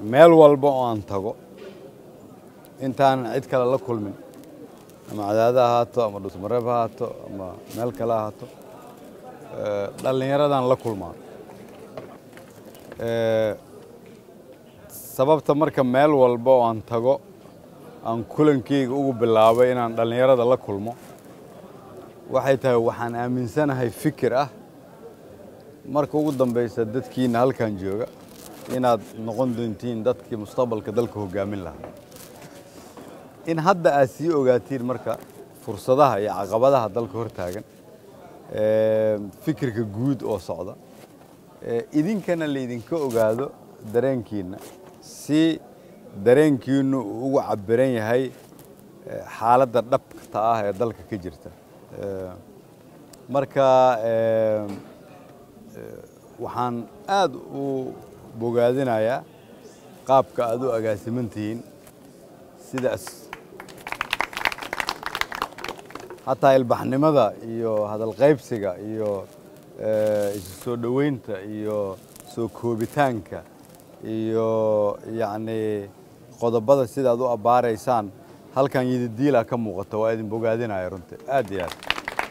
meel walba oo aan tago intaanan cid kale la kulmin ama cadaada ahaato ama dhusmareeb ha ahaato ama meel kale ahaato dhallinyaradan la kulmaa sababta marka meel walba oo aan tago aan kulankeyga ugu bilaabay inaan dhallinyarada la kulmo waxay tahay waxaan aaminsanahay fikir ah marka ugu dambaysa dadkiina halkan jooga inaad noqon doontiin dadkii mustaqbalka dalka hoggaamin lahaa in hadda aad sii ogaatiin marka fursadaha iyo caqabadaha dalka hor taagan fikirka guud oo socda idinkana laydinka ogaado dareenkiinna si dareenkiinnu uu ugu cabiran yahay xaaladda dhabta ah ee dalka ka jirta marka waxaan aad u bogaadinayaa qaabka aad u agaasiman tihiin sidaas hataa ilbaxnimada iyo hadalqaybsiga iyo isu soo dhoweynta iyo soo koobitaanka iyo yacni qodobada sidaad u abbaaraysaan halkan yididiila ka muuqata waa idin bogaadinaya runtii aad iyo aad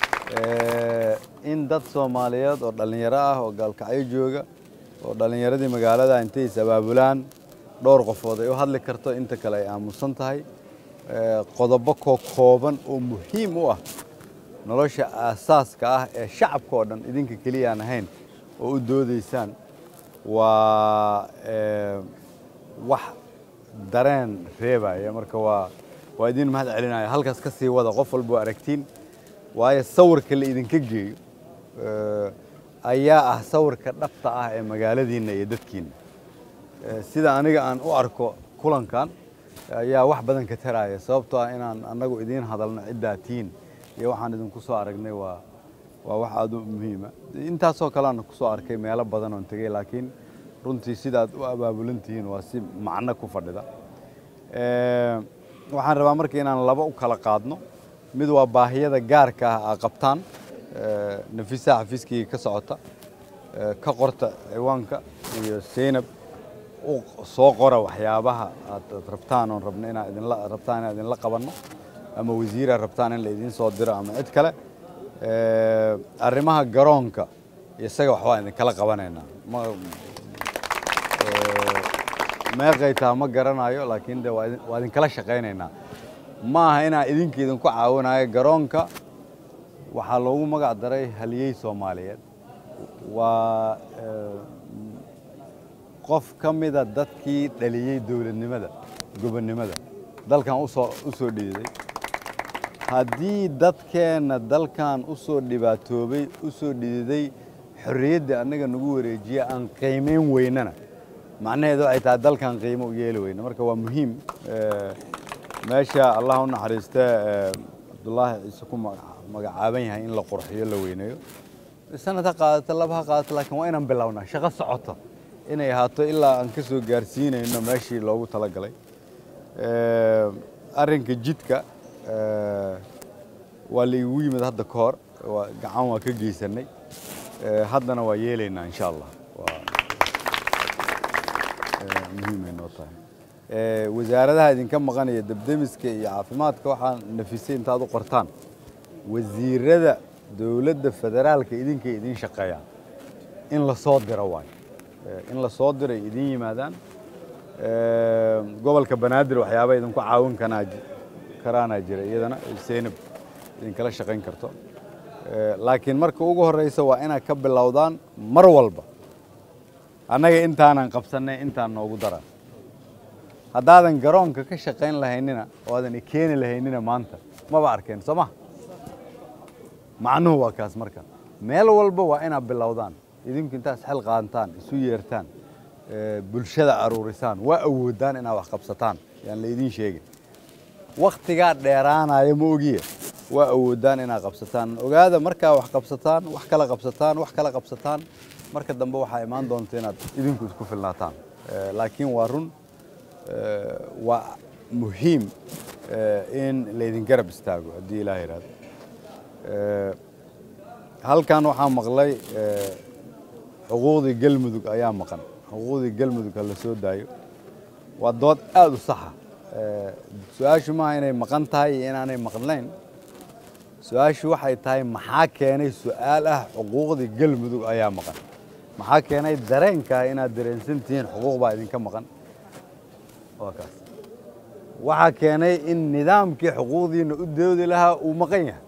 in dad soomaaliyeed oo dhallinyaro ah oo gaalkacyo jooga oo dhallinyaradii magaalada intay is abaabulaan dhowr qofood ay u hadli karto inta kale ay aamusan tahay qodobo koo kooban oo muhiim u ah nolosha aasaaska ah ee shacabka oo dhan idinka keliya aan ahayn oo u doodaysaan waa wax dareen reebaya marka waa waa idin mahad celinaya halkaas ka sii wada qof walba waa aragtiin waayo sawirka la idinka geeyo ayaa ah sawirka dhabta ah ee magaaladiinna iyo dadkiinna sida aniga aan u arko kulankan ayaa wax badan ka taraya sababtoo ah inaan annagu idiin hadalno ciddaa tiin iyo waxaan idinku soo aragnay waa waa wax aad u muhiima intaasoo kalean ku soo arkay meelo badan oon tegey laakiin runtii sidaad u abaabulan tihiin waa si macno ku fadhida waxaan rabaa marka inaan laba u kala qaadno mid waa baahiyada gaarka ah aa qabtaan nafisaha xafiiskayga ka socota ka qorta ciwaanka iyo seynab u soo qora waxyaabaha aad rabtaan oon rabno inaa idinla rabtaan inaan idinla qabanno ama wasiira rabtaan in la idiin soo diro ama cid kale arrimaha garoonka isaga waxbaa idinkala qabanaynaa meeqay taa ma garanayo laakiin de waa idinkala shaqaynaynaa ma aha inaan idinka idinku caawinayo garoonka waxaa loogu magac daray haliyey soomaaliyeed waa qof ka mida dadkii dhaliyey dowladnimada gobonnimada dalkan usoo u soo dhiiday haddii dadkeenna dalkan u soo dhibaatoobay u soo dhididay xorriyaddii annaga nagu wareejiya aan qiimayn weynana macnaheedu waxay tahay dalkan qiimo u yeeli weyna marka waa muhiim meesha allah u naxariiste cabdullaahi ciise ku magacaaban yahay in la qurxiyo la weyneeyo sanad ha qaadato laba ha qaadato laakiin waa inaan bilownaa shaqo socoto inay ahaato ilaa aan ka soo gaarsiinayno meeshii loogu talagalay arrinka jidka waa la igu yimid hadda ka hor gacan waa ka geysanay haddana waa yeelaynaa insha allah muhiimay noo tahay wasaaradaha idinka maqanaya debdemiska iyo caafimaadka waxaa nafisay intaad u qortaan wasiirada dowladda federaalka idinkay idiin shaqeeyaan in la soo diro waayo in la soo diro ay idiin yimaadaan gobolka banaadir waxyaaba idinku caawin kanaa karaanaa jira iyadana seynab idinkala shaqayn karto laakiin marka ugu horreysa waa inaad ka bilowdaan mar walba annaga intaanan qabsannay intaan noogu daran haddaadan garoonka ka shaqayn lahaynina oo aadan ikeeni lahaynina maanta maba arkeen soo ma macnuhu waa kaas marka meel walba waa inaad bilowdaan idinku intaas xel qaantaan isu yeertaan bulshada aruurisaan waa awoodaan inaad wax qabsataan yaan laydiin sheegin wakhtigaa dheeraanaya ma ogiye waa awoodaan inaad qabsataan ogaada markaa wax qabsataan wax kala qabsataan wax kala qabsataan marka dambe waxaa imaan doonta inaad idinku isku filnaataan laakiin waa run waa muhiim in laydin garab istaago haddii ilaah yidhahdo halkan waxaa maqlay xuquuqdii galmudug ayaa maqan xuquuqdii galmudug ha la soo daayo waa dood aada u saxa su-aashu maaha inay maqan tahay iyo inaanay maqnayn su-aashu waxay tahay maxaa keenay su-aal ah xuquuqdii galmudug ayaa maqan maxaa keenay dareenkaa inaad dareensan tihiin xuquuq baa idinka maqan waa kaas waxaa keenay in nidaamkii xuquuqdiina u doodi lahaa uu maqan yahay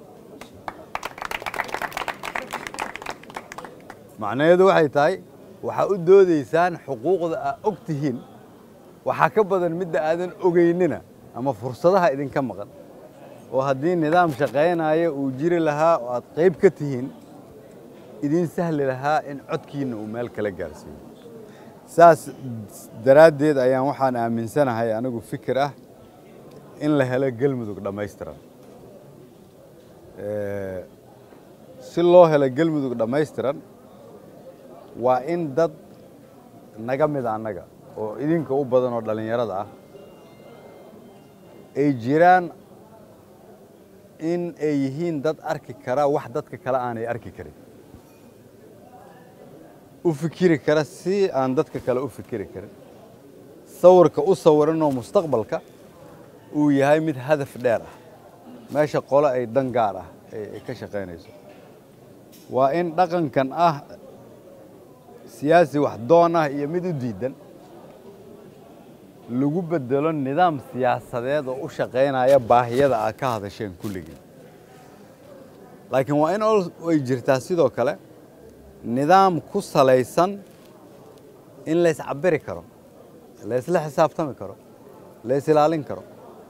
macnaheedu waxay tahay waxaa u doodaysaan xuquuqda aa og tihiin waxaa ka badan midda aadan ogeynina ama fursadaha idinka maqan oo haddii nidaam shaqaynaya uu jiri lahaa oo aad qayb ka tihiin idiin sahli lahaa in codkiinna uu meel kala gaarsiiyo saas daraaddeed ayaan waxaan aaminsanahay anigu fikir ah in la helo gelmudug dhammaystiran si loo helo gelmudug dhammaystiran waa in dad naga mida annaga oo idinka u badan oo dhallinyarada ah ay jiraan in ay yihiin dad arki kara wax dadka kale aanay arki karin u fikiri kara si aan dadka kale u fikiri karin sawirka u sawiranoo mustaqbalka uu yahay mid hadaf dheer ah meesha qole ay dan gaar ah ay ka shaqaynayso waa in dhaqankan ah siyaasi wax doon ah iyo mid u diidan lagu bedelo nidaam siyaasadeed oo u shaqaynaya baahiyada aad ka hadasheen kulligii laakiin waa in ay jirtaa sidoo kale nidaam ku salaysan in lays cabiri karo laysla xisaabtami karo lays ilaalin karo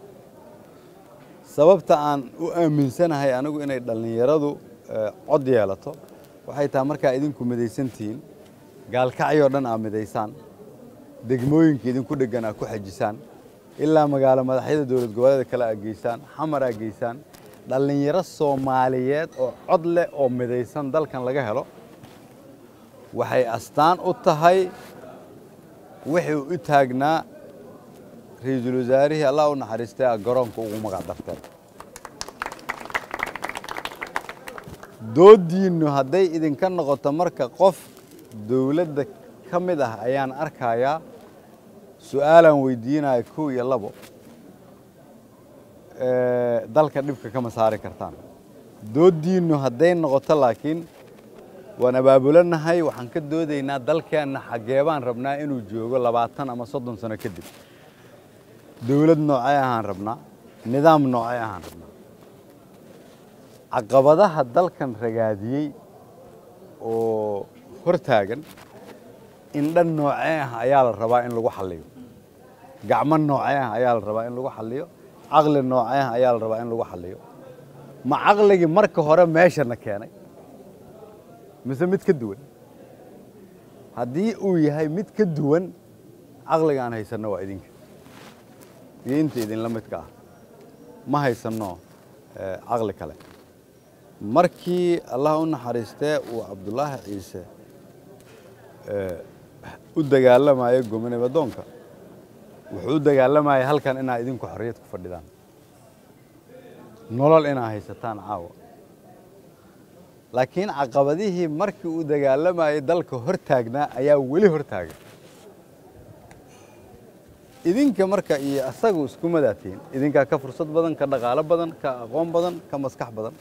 sababta aan u aaminsanahay anigu inay dhallinyaradu cod yeelato waxay tahay markaa idinku midaysan tihiin gaalkacyoo dhan aad midaysaan degmooyinka idinku dheggan aad ku xajisaan ilaa magaalo madaxyada dowlad goboleeda kale aad geysaan xamar aad geysaan dhallinyaro soomaaliyeed oo cod leh oo midaysan dalkan laga helo waxay astaan u tahay wixii u taagnaa ra-iisul wasaarihii allah u naxariistay a garoonka ugu magac darteen dooddiinnu hadday idinka noqoto marka qof dowladda ka mid ah ayaan arkayaa su-aalaan weydiinaya kow iyo labo dalka dhibka kama saari kartaan dooddiinnu hadday noqoto laakiin waan abaabulanahay waxaan ka doodaynaa dalkeenna xaggee baan rabnaa inuu joogo labaatan ama soddon sano kadib dowlad noocee ahaan rabnaa nidaam noocee ahaan rabnaa caqabadaha dalkan ragaadiyey oo hor taagan indhan noocee ah ayaa la rabaa in lagu xalliyo gacmo noocee ah ayaa la rabaa in lagu xalliyo caqli noocee ah ayaa la rabaa in lagu xalliyo ma caqligii marka hore meeshana keenay mise mid ka duwan haddii uu yahay mid ka duwan caqliga aan haysanno waa idinka iyo inta idinla midka ah ma haysanno caqli kale markii allah u naxariistee uu cabdulaahi ciise u dagaalamayo gomonimadoonka wuxuu u dagaalamayay halkan inaa idinku xorriyad ku fadhidaan nolol inaa haysataan caawa laakiin caqabadihii markii uu dagaalamayay dalka hor taagnaa ayaa weli hor taagan idinka marka iyo asagu isku madaatiin idinkaa ka fursad badan ka dhaqaalo badan ka aqoon badan ka maskax badan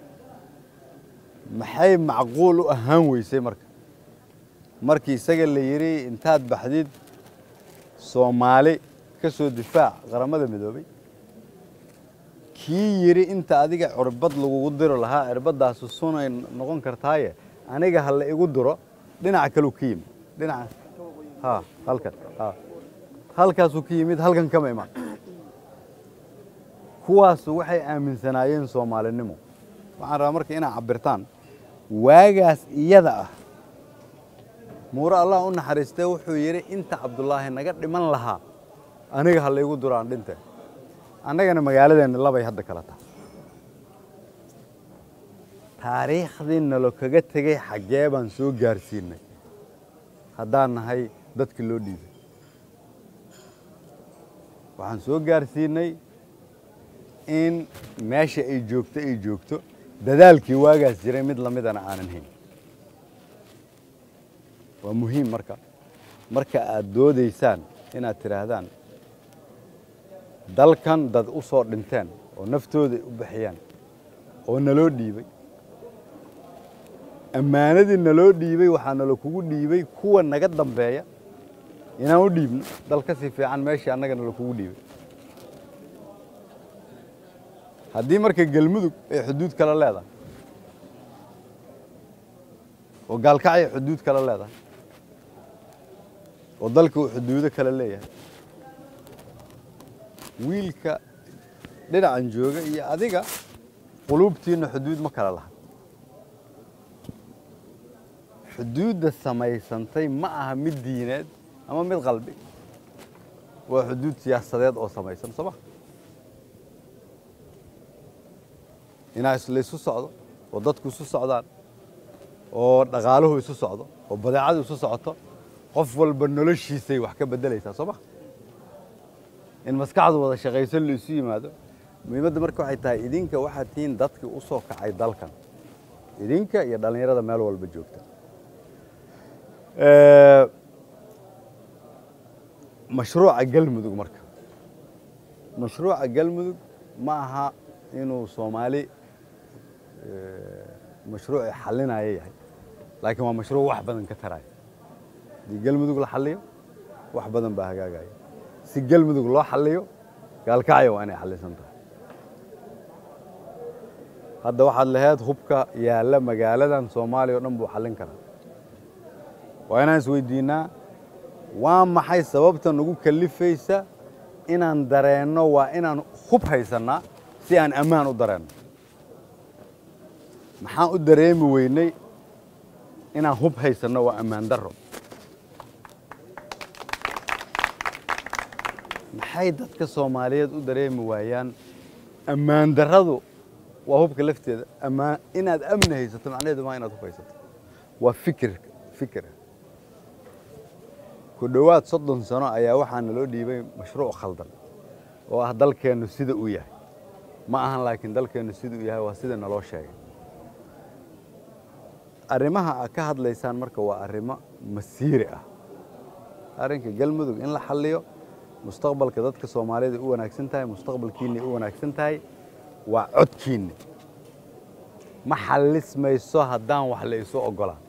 maxay macquul u ahaan weysay marka markii isaga la yidhi intaad baxdid soomaali ka soo difaac qaramada midoobay kii yidhi inta adiga cirbad lagugu diro lahaa cirbadaasu sunay noqon kartaaye aniga ha la igu diro dhinaca kaleu ka yimid dhinaca ha halkan ha halkaasuu ka yimid halkan kama imaan kuwaasu waxay aaminsanaayeen soomaalinimo waxaan rabaa marka inaad cabirtaan waagaas iyada ah muure allah u naxariistee wuxuu yidhi inta cabdulaahi naga dhiman lahaa aniga ha laygu duro aan dhinte annagana magaaladeenna labay hadda kala tahay taariikhdii nalo kaga tegey xaggee baan soo gaarsiinay haddaan nahay dadki loo dhiibay waxaan soo gaarsiinay in meesha ay joogto ay joogto dadaalkii waagaas jiray mid lamidana aanan hayn waa muhiim marka marka aad doodaysaan inaad tidhaahdaan dalkan dad u soo dhinteen oo naftooda u baxiyaan oo naloo dhiibay ammaanadii naloo dhiibay waxaa nalo kugu dhiibay kuwa naga dambeeya inaan u dhiibno dal ka sii fiican meeshii annaga nalo kugu dhiibay haddii marka galmudug ay xuduud kale leedahay oo gaalkacay xuduud kale leedahay oo dalka uu xuduudo kale leeyahay wiilka dhinacan jooga iyo adiga quluubtiinna xuduud ma kala laha xuduudda samaysantay ma aha mid diineed ama mid qalbi waa xuduud siyaasadeed oo samaysan soo ma inaa laysu socdo oo dadku isu socdaan oo dhaqaaluhu isu socdo oo badeecadu isu socoto qof walba noloshiisay wax ka beddelaysaa soo ma in maskaxdu wada shaqayso la isu yimaado muhiimadda marka waxay tahay idinka waxaad tihiin dadkii u soo kacay dalkan idinka iyo dhallinyarada meel walba joogta mashruuca galmudug marka mashruuca galmudug ma aha inuu soomaali mashruuci xalinaya yahay laakiin waa mashruuc wax badan ka taraya haddii galmudug la xaliyo wax badan baa hagaagaya si galmudug loo xaliyo gaalkacyo waa inay xalisan tahay hadda waxaad laheyd hubka yaalla magaaladan soomaaliya o dhan buu xallin karaa waa inaan isweydiinnaa waa maxay sababta nagu kalifaysa inaan dareenno waa inaan hub haysannaa si aan ammaan u dareenno maxaan u dareemi weynay inaan hub haysanno waa ammaan darro maxay dadka soomaaliyeed u dareemi waayaan ammaan darradu waa hubka lafteeda amaan inaad amni haysato macnaheedu maa inaad hub haysato waa fikir fikira ku dhowaad soddon sano ayaa waxaa naloo dhiibay mashruuc khaldan oo ah dalkeennu sida uu yahay ma ahan laakiin dalkeennu sida uu yahay waa sida naloo sheegay arrimaha aad ka hadlaysaan marka waa arrimo masiiri ah arrinka galmudug in la xalliyo mustaqbalka dadka soomaaliyeed ay u wanaagsan tahay mustaqbalkiinna ay u wanaagsan tahay waa codkiinna ma xallismayso haddaan wax la isu oggolaan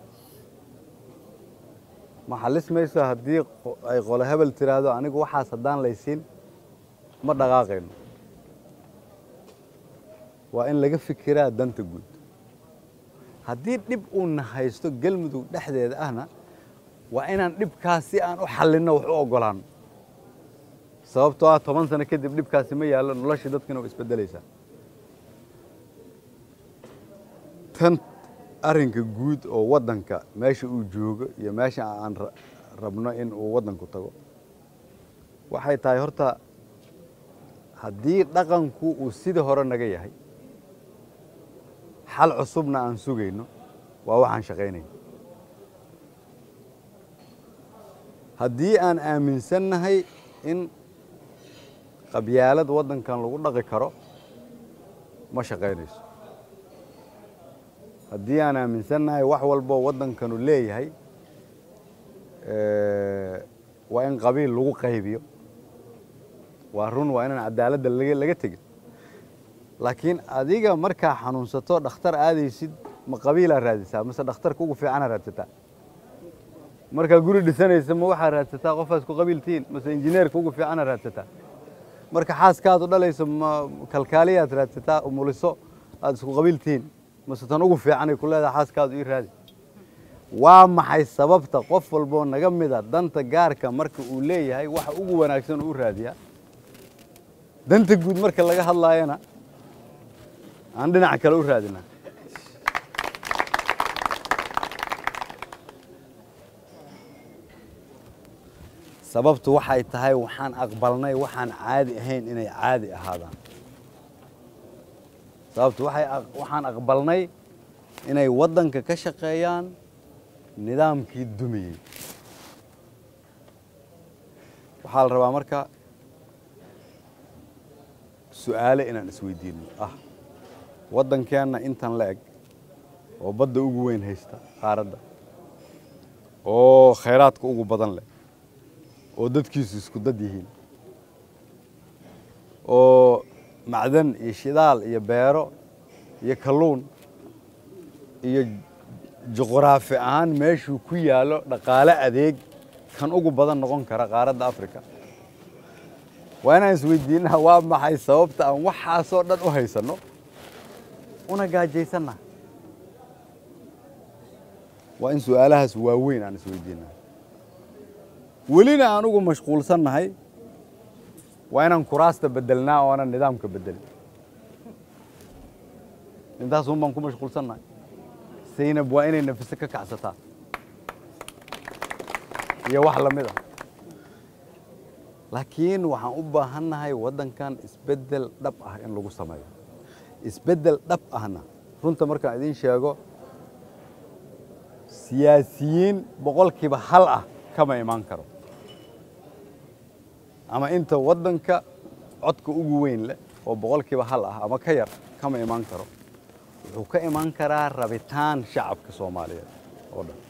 ma xallismayso haddii ay qole hebel tiraahdo anigu waxaas haddaan laysiin ma dhaqaaqayno waa in laga fikiraa danta guud haddii dhib uuna haysto galmudug dhexdeeda ahna waa inaan dhibkaas si aan u xallinno wax u oggolaanno sababtoo ah toban sano kadib dhibkaasi ma yaallo noloshii dadkina waa isbeddelaysaa tan arrinka guud oo waddanka meesha uu joogo iyo meesha aan rabno in uu waddanku tago waxay tahay horta haddii dhaqanku uu sidii hore naga yahay xal cusubna aan sugayno waa waxaan shaqaynayno haddii aan aaminsannahay in qabyaalad waddankan lagu dhaqi karo ma shaqaynayso haddii aan aaminsannahay wax walboo waddankanu leeyahay waa in qabiil lagu qaybiyo waa run waa inaan cadaaladda laga tegin laakiin adiga markaa xanuunsato dhakhtar aadaysid ma qabiilaa raadisaa mase dhakhtarka ugu fiicana raadsataa markaa guri dhisanaysa ma waxaa raadsataa qofaas ku qabiiltihiin mase injineerka ugu fiicana raadsataa marka xaaskaadu dhalayso ma kalkaaliyaad raadsataa umuliso aad isku qabiiltihiin mase tan ugu fiicanay ku leedaha xaaskaadu ii raadi waa maxay sababta qof walboo naga mida danta gaarka marka uu leeyahay waxa ugu wanaagsan uu raadiyaa danta guud marka laga hadlaayana aan dhinaca kale u raadinaa sababtu waxay tahay waxaan aqbalnay waxaan caadi ahayn inay caadi ahaadaan sababtu waxaan aqbalnay inay waddanka ka shaqeeyaan nidaamkii dumiyey waxaa la rabaa marka su'aale inaan isweydiinno ah waddankeenna intan la eg oo badda ugu weyn haysta qaaradda oo khayraadka ugu badan leh oo dadkiisu isku dad yihiin oo macdan iyo shidaal iyo beero iyo kalluun iyo juqraafi ahaan meeshuu ku yaallo dhaqaale adeeg kan ugu badan noqon kara qaaradda africa waa inaan isweydiinaa waa maxay sababta aan waxaasoo dhan u haysanno una gaajaysanna waa in su-aalahaas waaweyn aan isweydiinaa welina aan ugu mashquulsannahay waa inaan kuraasta bedelnaa oo aanan nidaamka bedelin intaas un baan ku mashquulsannahay saynab waa inay nafise ka kacsataa iyo wax lamid ah laakiin waxaan u baahannahay waddankan isbeddel dhab ah in lagu sameeyo isbeddel dhab ahna runta markaan idiin sheego siyaasiyiin boqolkiiba hal ah kama imaan karo ama inta waddanka codka ugu weyn leh oo boqolkiiba hal ah ama ka yar kama imaan karo wuxuu ka imaan karaa rabitaan shacabka soomaaliyeed oo dhan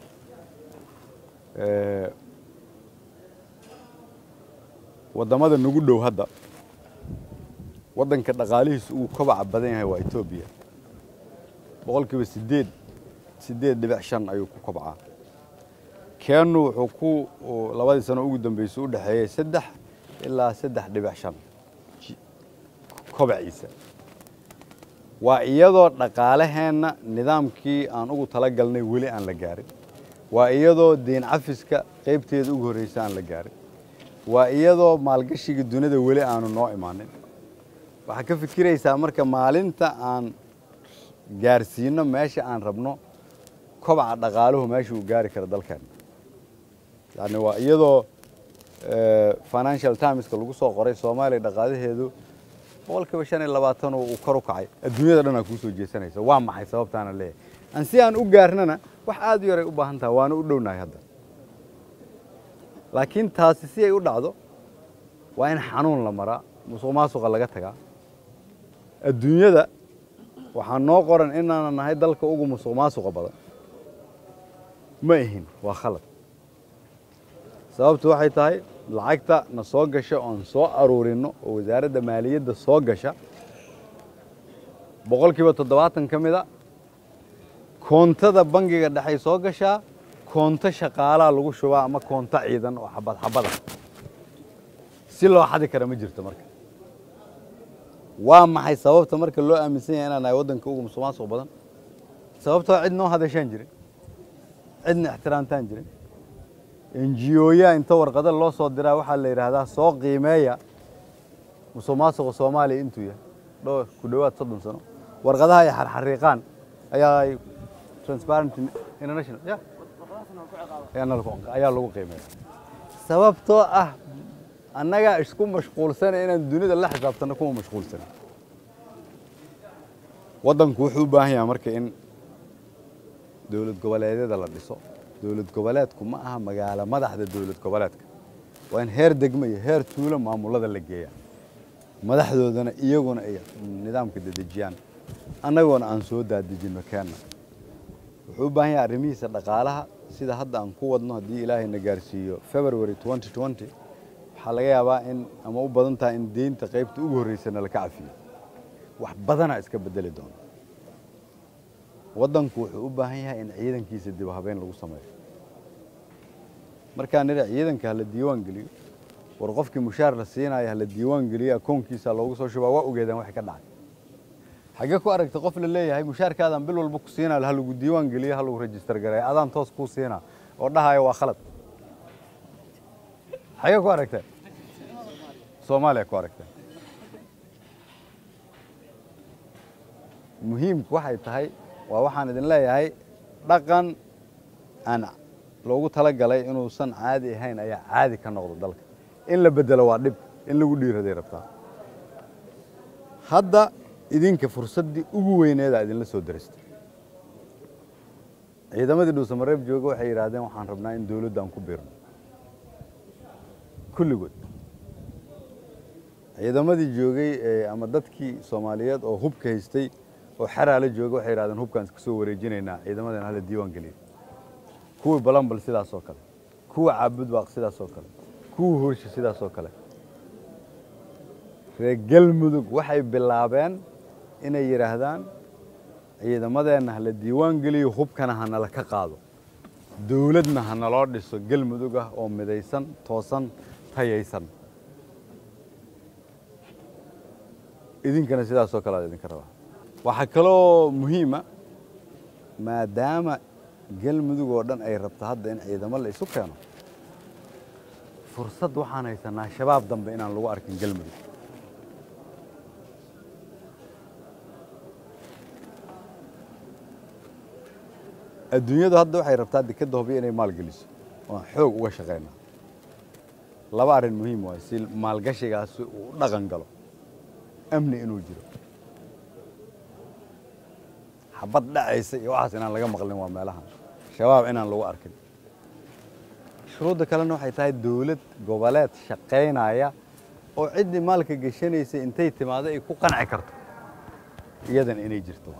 waddamada nagu dhow hadda waddanka dhaqaalihiisu uu kobaca badan yahay waa etoobiya boqolkiiba siddeed siddeed dhibic shan ayuu ku kobcaa keennu wuxuu ku labadii sano ugu dambeysay u dhexeeyey saddex ilaa saddex dhibic shan kobaciisa waa iyadoo dhaqaalaheenna nidaamkii aan ugu tala galnay weli aan la gaarin waa iyadoo diin cafiska qaybteeda ugu horreysa aan la gaarin waa iyadoo maalgashiga dunida weli aanu noo imaanin waxaad ka fikiraysaa marka maalinta aan gaarsiino meesha aan rabno kobaca dhaqaaluhu meesha uu gaari karo dalkeenna yani waa iyadoo financial timeska lagu soo qoray soomaaliya dhaqaalaheedu boqolkiiba shan iyo labaatan uu kor u kacay adduunyada dhan aa kuu soo jeesanaysa waa maxay sababtaana leeyahay aan si aan u gaarnana wax aad u yaray u baahan taha waana u dhownahay hadda laakiin taasi si ay u dhacdo waa in xanuun la maraa musuq maasuqa laga tagaa adduunyada waxaa noo qoran inaanan nahay dalka ugu musuq maasuqa badan ma ihin waa khalad sababtu waxay tahay lacagta na soo gasha oon soo aruurinno oo wasaaradda maaliyadda soo gasha boqolkiiba toddobaatan ka mida koontada bangiga dhexay soo gashaa koonto shaqaalaa lagu shubaa ama koonto ciidan oo xabad xabada si loo xadi kara ma jirto marka waa maxay sababta marka loo aaminsan yahay inaan nahay waddanka ugu musuq maasuq badan sababtoo cid noo hadashaan jirin cidna ixtiraamtaan jirin enjiyooyaa inta warqado loo soo diraa waxaa la yidhaahdaa soo qiimeeya musuq maasuqa soomaaliya intuu yahay dhowr ku dhowaad soddon sano warqadaha ay xarxariiqaan ayaa ay transparent international ya ayaa lagu qiimeeya sababtoo ah annagaa isku mashquulsana inaan dunida la xisaabtanno kuma mashquulsana waddanku wuxuu u baahan yahay marka in dowlad goboleedyada la dhiso dowlad goboleedku ma aha magaalo madaxda dowlad goboleedka waa in heer degmo iyo heer tuulo maamulada la geeya madaxdoodana iyaguna ay nidaamka dedejiyaan annagoona aan soo daadejinno keenna wuxuu u baahan yahay arrimihiisa dhaqaalaha sida hadda aan ku wadno haddii ilaahayna gaarsiiyo february waxaa laga yaabaa in ama u badan tahay in deynta qaybta ugu horreysana laka cafiyo wax badanaa iska bedeli doona waddanku wuxuu u baahan yahay in ciidankiisa dib habeyn lagu sameeyo markaa nidha ciidanka hala diiwaan geliyo war qofkii mushaar la siinayo hala diiwaan geliyo akoonkiisa loogu soo shubaa waa ogeedaan waxay ka dhacay xaggee ku aragta qof la leeyahay mushaarkaadaan bil walba ku siinaa ha lagu diiwaan geliyo ha lagu rejistar gareeyo adaan toos kuu siinaa oo dhahaya waa khalad xaggee ku aragteen soomaaliya ku aragteen muhiimku waxay tahay waa waxaan idin leeyahay dhaqan aan loogu tala galay inuusan caadi ahayn ayaa caadi ka noqda dalka in la bedelo waa dhib in lagu dhiiraday rabtaa hadda idinka fursaddii ugu weyneedaa idinla soo daristay ciidamadii dhuusamareeb jooga waxay yidhaahdeen waxaan rabnaa in dowladda aan ku biirno kulligood ciidamadii joogay ama dadkii soomaaliyeed oo hubka haystay oo xeraala jooga waxay yidhahdeen hubkaan iska soo wareejinaynaa ciidamadan hala diiwaan geliya kuwii balanbal sidaas oo kale kuwa caabud baaq sidaas oo kale kuwa horsha sidaas oo kale reer galmudug waxay bilaabeen inay yidhaahdaan ciidamadeenna hala diiwaan geliyo hubkana ha nala ka qaado dawladna ha naloo dhiso galmudug ah oo midaysan toosan tayaysan idinkana sidaasoo kale ad idinka rabaa waxaa kaloo muhiima maadaama galmudug oo dhan ay rabto hadda in ciidamo la isu keeno fursad waxaan haysanaa shabaab dambe inaan lagu arkin galmudug adduunyadu hadda waxay rabtaa dekadda hobyo inay maalgeliso oan xoog uga shaqaynaa laba arrin muhiim waay si maalgashigaasi uu u dhaqan galo amni inuu jiro xabad dhacaysa iyo waxaas inaan laga maqlin waa meelahan shabaab inaan lagu arkin shuruudda kalena waxay tahay dawlad goboleed shaqaynaya oo ciddii maalka geshanaysa intay timaado ay ku qanci karto iyadana inay jirto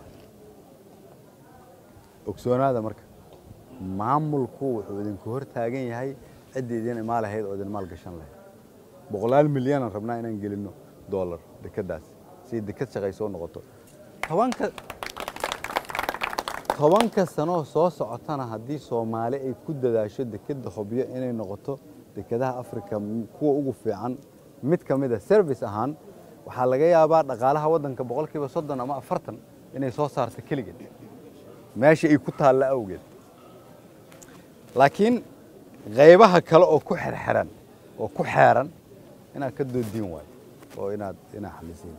ogsoonaada marka maamulku wuxuu idinku hor taagan yahay ciddii idin imaa lahayd oo idin maal gashan lahayd boqolaal milyanaan rabnaa inaan gelinno dollar dekeddaas si deked shaqayso u noqoto tobanka tobanka sanoo soo socotana haddii soomaali ay ku dadaasho dekedda hobyo inay noqoto dekedaha africa kuwa ugu fiican mid ka mida service ahaan waxaa laga yaabaa dhaqaalaha waddanka boqolkiiba soddon ama afartan inay soo saarto keligeed meesha ay ku taalla awgeed laakiin qaybaha kale oo ku xerxeran oo ku xeeran inaad ka doodiin waayo oo inaad inaad xalisiin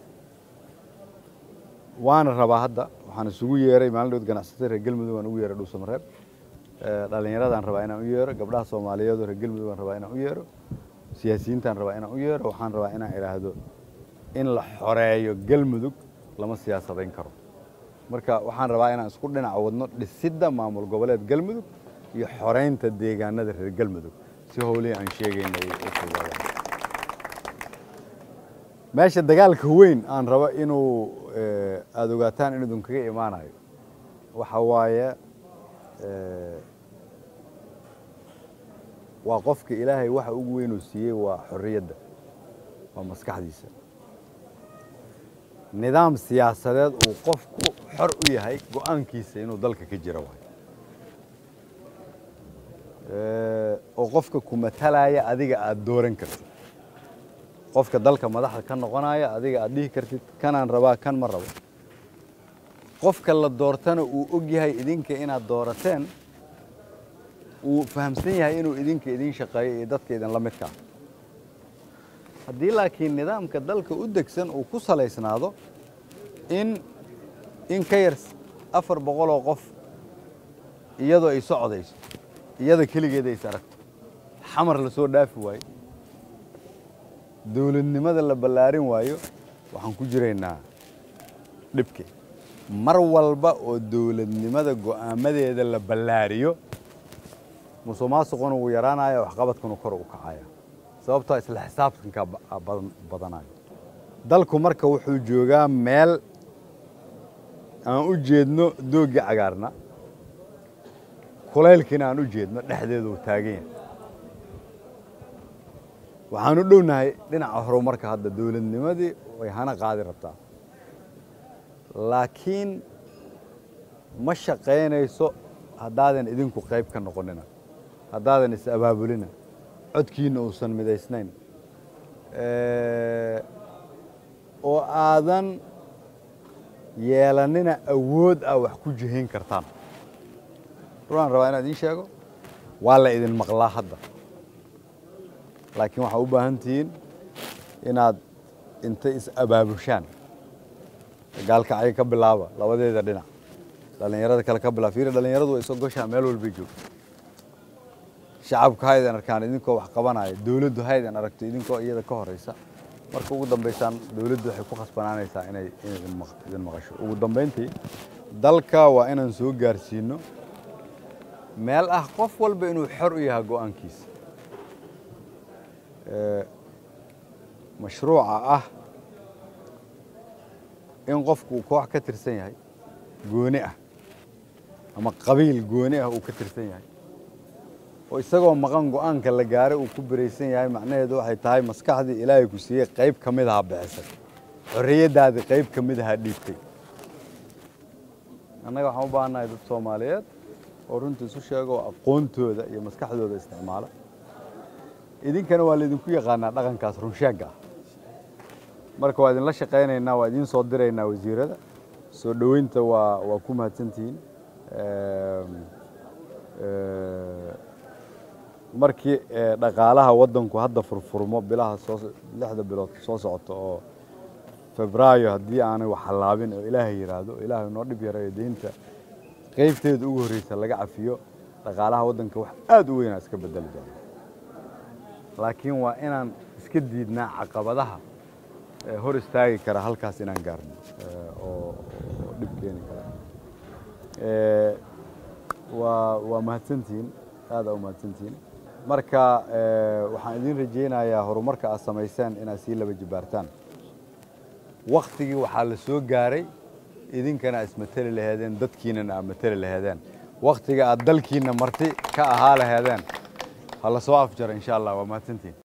waana rabaa hadda waxaan isugu yeeray maalin dhood ganacsatada reer galmudug aan ugu yeeray dhuusamareeb dhallinyaradaan rabaa inaan u yeero gabdhaha soomaaliyeed oo reer galmudug aan rabaa inaan u yeero siyaasiyiintaan rabaa inaan u yeero waxaan rabaa inaan idhaahdo in la xoreeyo galmudug lama siyaasadayn karo marka waxaan rabaa inaan isku dhinac wadno dhisidda maamul goboleed galmudug iyo xoraynta deegaanada reer galmudug si howlihii aan sheegayna ay u fudaadaan meesha dagaalka weyn aan rabo inuu aada ogaataan in idinkaga imaanayo waxa waaye waa qofka ilaahay waxa ugu weynuu siiyey waa xorriyadda waa maskaxdiisa nidaam siyaasadeed uu qofku xor u yahay go-aankiisa inuu dalka ka jiro waay oo qofka ku matalaya adiga aada dooran kartid qofka dalka madaxda ka noqonaya adiga aad dhihi kartid kanaan rabaa kan ma rabo qofka la doortana uu og yahay idinka inaad doorateen uu fahamsan yahay inuu idinka idin shaqeeyo iyo dadka idin la midkaa haddii laakiin nidaamka dalka u degsan uu ku salaysnaado in in ka yar afar boqoloo qof iyadoo ay socdayso iyada keligeeda is aragto xamar la soo dhaafi waayo dawladnimada la ballaarin waayo waxaan ku jiraynaa dhibke mar walba oo dawladnimada go'aamadeeda la ballaariyo musuq maasuquna wuu yaraanaya waxqabadkuna kor u kacaya sababtoo isla xisaabtankaa badanayo dalku marka wuxuu joogaa meel aan u jeedno doogii cagaarna kulaylkiina aan u jeedno dhexdeedu uu taagan yahay waxaan u dhownahay dhinaca horumarka hadda dawladnimadii way hana qaadi rabtaa laakiin ma shaqaynayso haddaadan idinku qayb ka noqonina haddaadan is abaabulina codkiina uusan midaysnayn oo aadan yeelanina awood ah wax ku jihayn kartaan runaan rabaa inaan idiin sheego waa la idin maqlaa hadda laakiin waxaa u baahan tihiin inaad inta is abaabushaan gaalkacyo ka bilaaba labadeeda dhinac dhallinyarada kale ka bilaaba fiiri dhallinyaradu way soo goshaa meel walbay joogto shacabku haydan arkaan idinkoo wax qabanaya dawladdu haydan aragto idinkoo iyada ka horaysa marka ugu dambaysaan dawladdu waxay ku khasbanaanaysaa inay idin maqasho ugu dambayntii dalka waa inaan soo gaarsiino meel ah qof walba inuu xor u yahay go'aankiisa mashruuca ah in qofku uu koox ka tirsan yahay gooni ah ama qabiil gooni ah uu ka tirsan yahay oo isagoo maqan go-aanka la gaaray uu ku biraysan yahay macnaheedu waxay tahay maskaxdii ilaahay ku siiyey qayb ka mid aha bixisay xorriyaddaadii qayb ka mid aha dhiibtay annaga waxaan u baahannahay dad soomaaliyeed oo runtii isu sheega oo aqoontooda iyo maskaxdooda isticmaala idinkana waa laydinku yaqaanaa dhaqankaas runsheegga ah marka waa idinla shaqaynaynaa waa idiin soo diraynaa wasiirada soo dhoweynta waa waa ku mahadsantihiin markii dhaqaalaha waddanku hadda furfurmo bilaha soo lixda bilood soo socota oo febraayo haddii aanay wax hallaabin oo ilaahay yidhaahdo ilaahay noo dhib yarayo deynta qaybteeda ugu horreysa laga cafiyo dhaqaalaha waddanka wax aad u weynaa iska bedeli doona laakiin waa inaan iska diidnaa caqabadaha hor istaagi kara halkaas inaan gaarno oo dhib keeni kara waa waa mahadsantihiin aada u mahadsantihiin marka waxaan idiin rajaynayaa horumarka aad samayseen inaad sii laba jibaartaan waktigii waxaa la soo gaaray idinkana aad ismateli laheedeen dadkiinana aad mateli laheedeen waktiga aad dalkiina marti ka ahaa laheedeen ha la soo afjaro insha allah waa mahadsantihiin